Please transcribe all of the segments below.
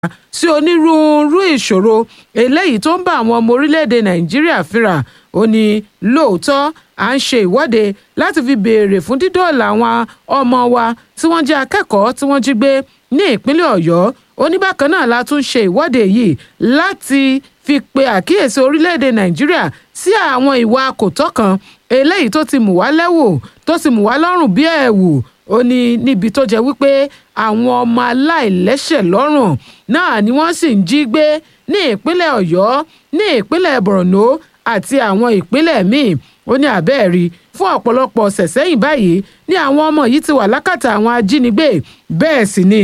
sí onírúurú ìṣòro eléyìí tó ń bá àwọn ọmọ orílẹ̀-èdè nàìjíríà fínra ó ní lóòótọ́ à ń ṣe ìwọ́de láti fi béèrè fún dídọ́ọ̀là àwọn ọmọ wa tí wọ́n jẹ́ akẹ́kọ̀ọ́ tí wọ́n jí gbé ní ìpínlẹ̀ ọ̀yọ́ ó ní bákan náà la tún ṣe ìwọ́de yìí láti fi pe àkíyèsí orílẹ̀-èdè nàìjíríà sí àwọn ìwà kòtọ́ kan eléyìí tó ti mú wá lẹ́wò tó ti mú wá lọ́rùn bí ẹ̀wù ó ní níbi tó jẹ́ wípé àwọn ọmọ aláìlẹ́sẹ̀ lọ́rùn náà ni wọ́n sì ń jí gbé ní ìpínlẹ̀ ọ̀yọ́ ní ìpínlẹ̀ borno àti àwọn ìpínlẹ̀ míì ó ní àbẹ́ẹ̀rí fún ọ̀pọ̀lọpọ̀ ọ̀sẹ̀ sẹ́yìn báyìí ní àwọn ọmọ yìí ti wà lákàtà àwọn ajínigbé bẹ́ẹ̀ sì ni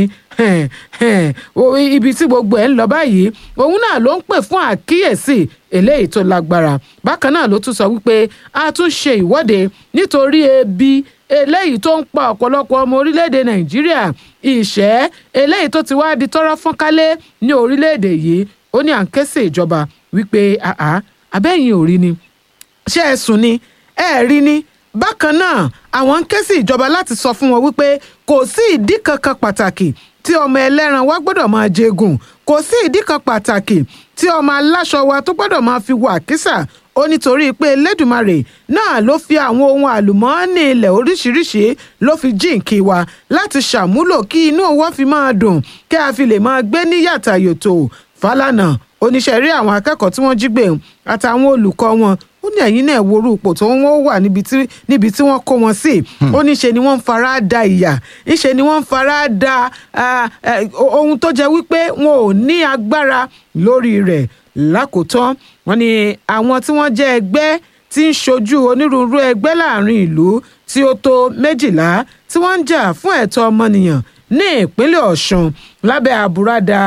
ibi tí gbogbo ẹ̀ ń lọ báyìí òun náà ló ń pè fún àkíyèsí eléyìí tó lágbára bákan náà ló tún sọ wípé a tún ṣe ìwọ́de nítorí ebi eléyìí tó ń pa ọ̀pọ̀lọpọ̀ ọmọ orílẹ̀-èdè nàìjíríà ìṣẹ́ eléyìí tó ti wá di tọ́rọ́ fọ́nkálé ní orílẹ̀-èdè yìí ó ní à ń ké sí ìjọba wípé abẹ́yìn ò rí ni ṣé ẹ sùn ni ẹ rí ni bákan náà àwọn ń ké sí ìjọba láti sọ fún wọn wípé kò sí ìdí kankan pàtàkì tí ọmọ ẹlẹ́ran wa gbọ́dọ̀ máa jẹgùn kò sí ìdí kan pàtàkì tí ọmọ aláṣọ wa tó gbọ́dọ̀ máa fi wà kísà ó nítorí pé elédùmarè náà ló fi àwọn ohun àlùmọ́ọ́nì ilẹ̀ oríṣiríṣi ló fi jíǹkí wa láti ṣàmúlò kí inú owó fi máa dùn kí a fi lè máa gbé ní yàtà yòtò Fálànà oníṣẹ́ rí àwọn akẹ́kọ̀ọ́ tí wọ́n jí gbé àtàwọn olùkọ́ wọn ó ní ẹ̀yìn náà worú ipò tó wọ́n wà níbi tí wọ́n kó wọn sí ó ní ṣe ni wọ́n ń fara da ìyà ńṣe ni wọ́n ń fara da ohun tó jẹ́ wípé wọn ò ní agbára lórí rẹ̀ lákòótán wọ́n ní àwọn tí wọ́n jẹ́ ẹgbẹ́ tí ń ṣojú onírúurú ẹgbẹ́ láàrin ìlú tí ó tó méjìlá tí wọ́n ń jà fún ẹ̀tọ́ ọmọnìyàn ní ìpínlẹ̀ Ọ̀ṣun lábẹ́ àbúradà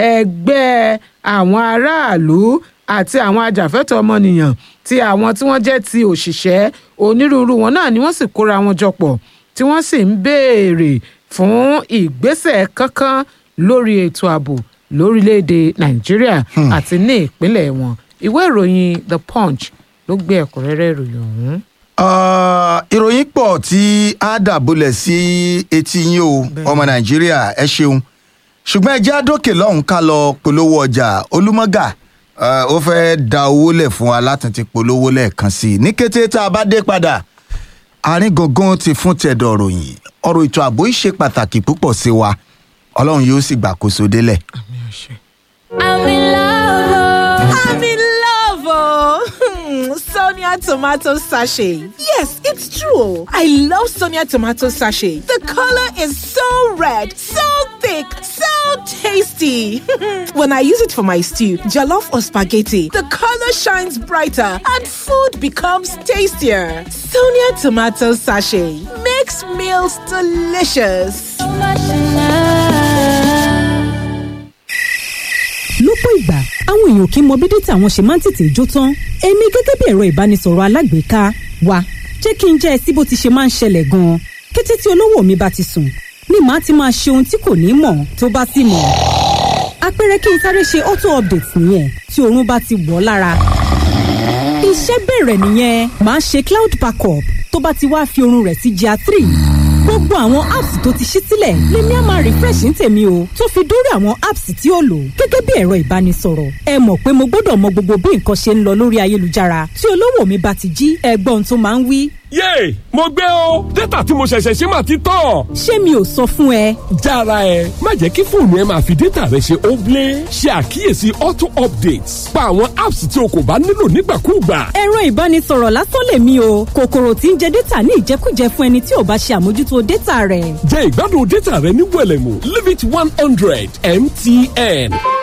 ẹgbẹ́ àwọn aráàlú àti àwọn ajàfẹ́tọ̀ọ́ ọmọnìyàn tí àwọn tí wọ́n jẹ́ ti òṣìṣẹ́ onírúurú wọn náà ni wọ́n sì kóra wọn jọ pọ̀ tí wọ́n sì ń béèrè fún ìgbésẹ̀ kankan lórí ètò ààbò lórílẹ̀‐èdè nàìjíríà àti ní ìpínlẹ̀ wọn ìwé ìròyìn the punch ló gbé ẹ̀kúnrẹ́rẹ́ ìròyìn ọ̀hún. ìròyìn pọ̀ tí a dàbọ̀lẹ̀ sí etí yín o ọmọ nàìjíríà ẹ ṣeun ṣùgbọ́n ẹ jẹ́ àdókè lọ́hùn ká lọ polówó ọjà olúmọ́gà ó fẹ́ da owó lẹ̀ fún wa láti ti polówó lẹ́ẹ̀kan sí i ní kété tá a bá dé padà àárín gangan ti fún tẹ̀dọ̀ ròyìn ọ̀rọ̀ ètò ààbò yìí ṣe pàtàkì púpọ̀ sí wa ọlọ́run yóò sì gbàkóso délẹ̀. I'm in love. I'm in love. Oh. Sonia tomato sachet. Yes, it's true. I love Sonia tomato sachet. The color is so red, so thick, so tasty. when I use it for my stew, jollof or spaghetti, the color shines brighter and food becomes tastier. Sonia tomato sachet makes meals delicious. lọ́pọ̀ ìgbà àwọn èèyàn kì í mọ bí dátà wọn ṣe máa ń tètè jó tán èmi gẹ́gẹ́ bí ẹ̀rọ ìbánisọ̀rọ̀ alágbèéká wa jẹ́ kí n jẹ́ ẹ sí bó ti ṣe máa ń ṣẹlẹ̀ gan-an kété tí olówó mi bá ti sùn ni màá ti máa ṣe ohun tí kò ní mọ̀ tó bá sì mọ̀ àpẹẹrẹ kí n sáré ṣe auto update nìyẹn tí oorun bá ti wọ̀ lára iṣẹ́ bẹ̀rẹ̀ nìyẹn màá ṣe cloud backup tó bá ti wá fi oorun rẹ̀ sí GIA three gbogbo àwọn apps tó ti ṣí sílẹ̀ lèmi á máa refresh ní tèmi o tó fi dórí àwọn apps tí ó lò gẹ́gẹ́ bí ẹ̀rọ ìbánisọ̀rọ̀ ẹ mọ̀ pé mo gbọ́dọ̀ mọ gbogbo bí nǹkan ṣe ń lọ lórí ayélujára tí olówó mi bá ti jí ẹgbọ́n tó máa ń wí. yéè mo gbé o dátà tí mo ṣẹ̀ṣẹ̀ ṣe máa ti tán. ṣé mi ò sọ fún ẹ. jára ẹ má jẹ́ kí fóònù ẹ máa fi dátà rẹ ṣe óblé ṣe àkíyèsí auto updates pa àwọn apps tí o kò bá nílò nígbàkúùgbà. ẹ̀rọ ìbánisọ̀rọ̀ lásán lèmi o kòkòrò tí ń jẹ dátà ní ìjẹkújẹ fún ẹni tí ò bá ṣe àmójútó dátà rẹ̀. jẹ́ ìgbádùn dátà rẹ ní wẹ̀lẹ̀mú limit one hundred mtn.